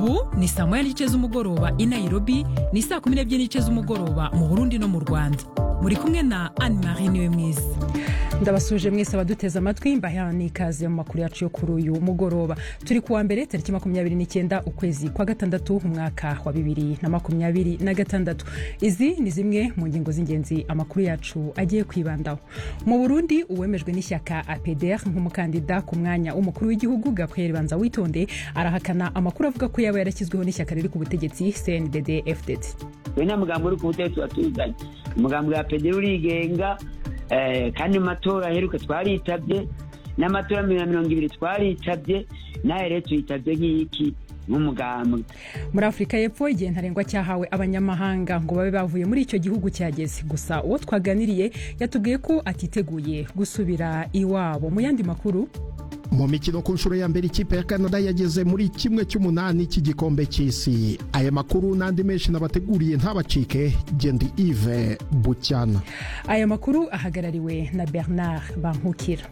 ubu ni saa moya n'igice z'umugoroba i nairobi ni saa kumi n'ebyiri n'igice z'umugoroba mu burundi no mu rwanda muri kumwe na anne marie niwe mwiza ndabasuje mwese abaduteze amatwi mbaha n'ikaze mu makuru yacu yo kuri uyu mugoroba turi kuwa mbere tariki makumyabiri n'icyenda ukwezi kwa gatandatu umwaka wa bibiri na makumyabiri na gatandatu izi ni zimwe mu ngingo z'ingenzi amakuru yacu agiye kwibandaho mu burundi uwemejwe n'ishyaka apdr nk'umukandida ku mwanya w'umukuru w'igihugu gabriel banza witonde arahakana amakuru avuga ko yaba yarashyizweho n'ishyaka riri ku butegetsi cndd fdd we nta mugambi uri ku butegetsi watuzanye umugambi wa apdr urigenga kandi mu matora aheruka twaritabye n'amatora ya mirongo ibiri twaritabye nawe rero tuyitabye nk'iki nk'umugambwe muri afurika y'epfo igihe ntarengwa cyahawe abanyamahanga ngo babe bavuye muri icyo gihugu cyageze gusa uwo twaganiriye yatubwiye ko atiteguye gusubira iwabo mu yandi makuru mu mikino ku nshuro ya mbere ikipe ya canada yageze muri kimwe cy'umunani cy'igikombe cy'isi aya makuru n'andi menshi nabateguriye ntabacike gendi ive bucyana aya makuru ahagarariwe na bernard bankukira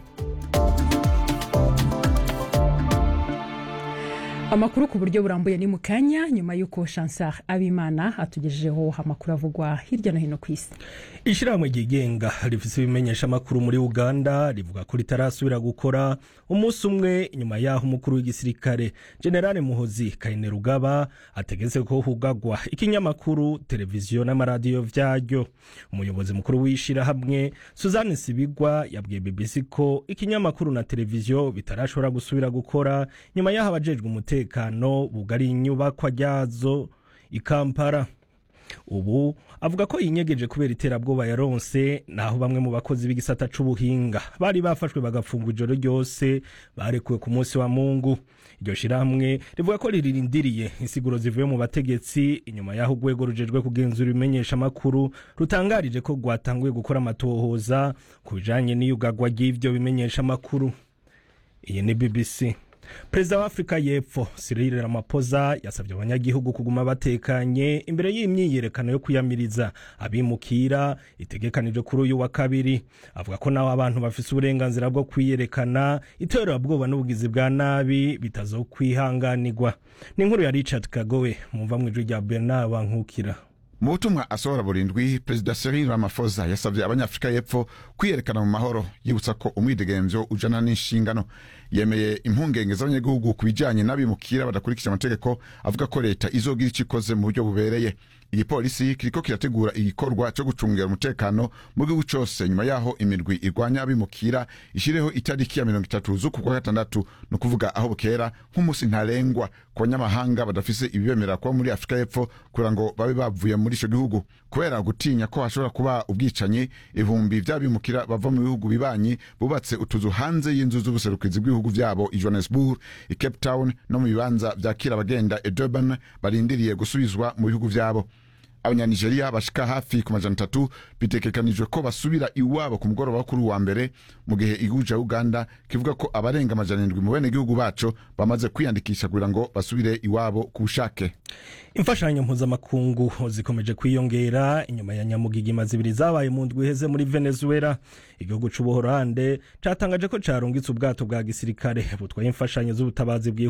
amakuru ku buryo burambuye ni mu kanya nyuma y'uko chansar abimana atugejejeho amakuru avugwa hirya no hino ku isi ishyirahamwe ryigenga rifite ibimenyesha amakuru muri uganda rivuga ko ritarasubira gukora umunsi umwe nyuma y'aho umukuru w'igisirikare generale muhozi kayine rugaba ategetse ko hugagwa ikinyamakuru televiziyo n'amaradiyo byaryo umuyobozi mukuru w'ishyirahamwe suzanne sibigwa yabwiye bbc ko ikinyamakuru na televiziyo bitarashobora gusubira gukora nyuma y'aho abajejwe umutekano umutekano bugari inyubakwa ryazo i kampala ubu avuga ko yinyegeje kubera iterabwoba yaronse naho bamwe mu bakozi b'igisata c'ubuhinga bari bafashwe bagafungwa ijoro ryose barekuwe ku munsi wa mungu iryo shirahamwe rivuga ko ririndiriye insiguro zivuye mu bategetsi inyuma y'aho urwego rujejwe kugenzura ibimenyesha amakuru rutangarije ko rwatanguye gukora amatohoza ku bijanye n'iyugagwa ry'ivyo bimenyesha amakuru iyi ni bbc perezida wa afurika y'epfo cyril ramaphosa yasabye abanyagihugu kuguma batekanye imbere y'imyiyerekano yo kwiyamiriza abimukira itegekanijwe kuri uyu wa kabiri avuga ko naho abantu bafise uburenganzira bwo kwiyerekana iterabwoba n'ubugizi bwa nabi bitazokwihanganirwa ni inkuru ya richard kagowe mumva mu ijwi rya bernard bankukira mu butumwa asohora burindwi perezida cyril ramaphosa yasabye abanyafurika y'epfo kwiyerekana mu mahoro yibutsa ko umwidegemvyo ujana n'inshingano yemeye impungenge z'abanyagihugu ku bijanye n'abimukira badakurikije amategeko avuga ko leta izogira ico ikoze mu buryo bubereye igipolisi kiriko kirategura igikorwa co gucungera umutekano mu gihugu cose nyuma yaho imirwi irwanya abimukira ishireho itariki ya mirongo itatu z'uku kwa gatandatu ni ukuvuga aho bukera nk'umunsi ntarengwa ku banyamahanga badafise ibibemerera kuba muri afurika y'epfo kugira ngo babe bavuye muri ico gihugu kubera gutinya ko hashobora kuba ubwicanyi ibihumbi vy'abimukira bava mu bihugu bibanyi bubatse utuzu hanze y'inzu z'ubuserukizi bw'ibihugu vyabo i johannesburg i cape town no mu bibanza vyakira abagenda i durban barindiriye gusubizwa mu bihugu vyabo abanyanigeriya bashika hafi ku majana atatu bitegekanijwe ko basubira iwabo ku mugoroba kuri uwa mbere mu gihe igihugu ca uganda kivuga ko abarenga amajana indwi mu bene gihugu baco bamaze kwiyandikisha kugira ngo basubire iwabo ku bushake imfashanyo mpuzamakungu zikomeje kwiyongera inyuma ya nyamugigima zibiri zabaye mu ndwi iheze muri venezuela igihugu c'ubuhorande catangaje ko carungitse ubwato bwa gisirikare butwaye imfashanyo z'ubutabazi